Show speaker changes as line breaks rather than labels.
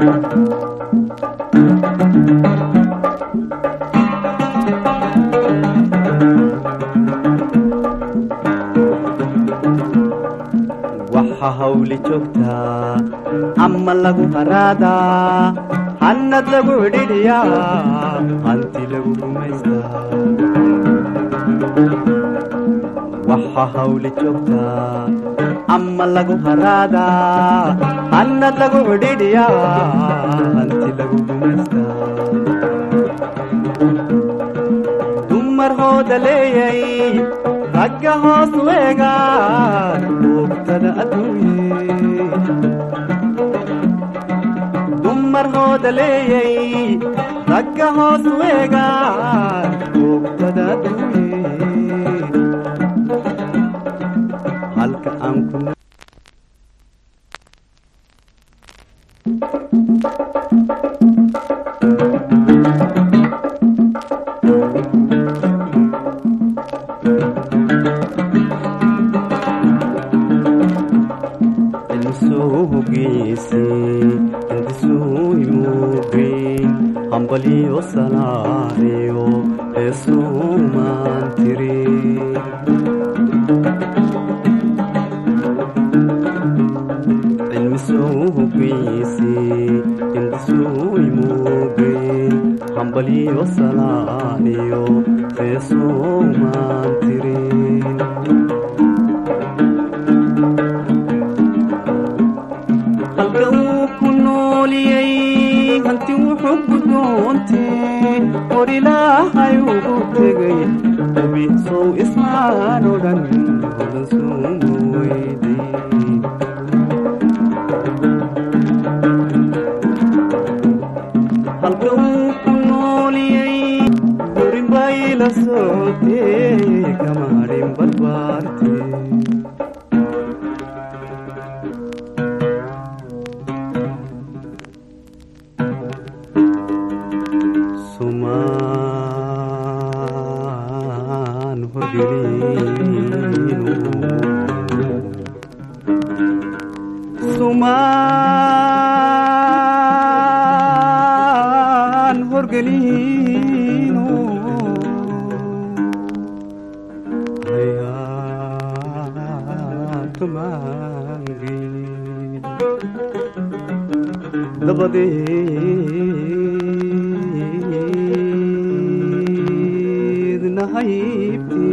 waxa hawli joogtaa ama lagu haraadaa hannad lagu cidhidhiyaa hanti lagu gumaystaa waxa hawli joogtaa ama lagu haraadaa hannad lagu cidhidhiyaa hanti lagu gumaystaa dumar hooda leeyay ragga hoos weegaan oogtada adduunye dumar hooda leeyay ragga hoos weegaan oogtada adduunye halka aan ku hambaliyo salaariyo heesumaan tiri cilmisou hogeysi hindisui muugeen hambaliyo salaariyo heesumaan tiri halka uu ku nooliyey hanti wuxuu gudoontee hor ilaahay ugu tegay hubi sow ismaan odhan hodan suumu weyday halka uu ku nooliyey gurin bay la socotee kama hadhin barbaarte sumaan horgelinu sumaan horgelinu hayatumaangin dabadeedna haybti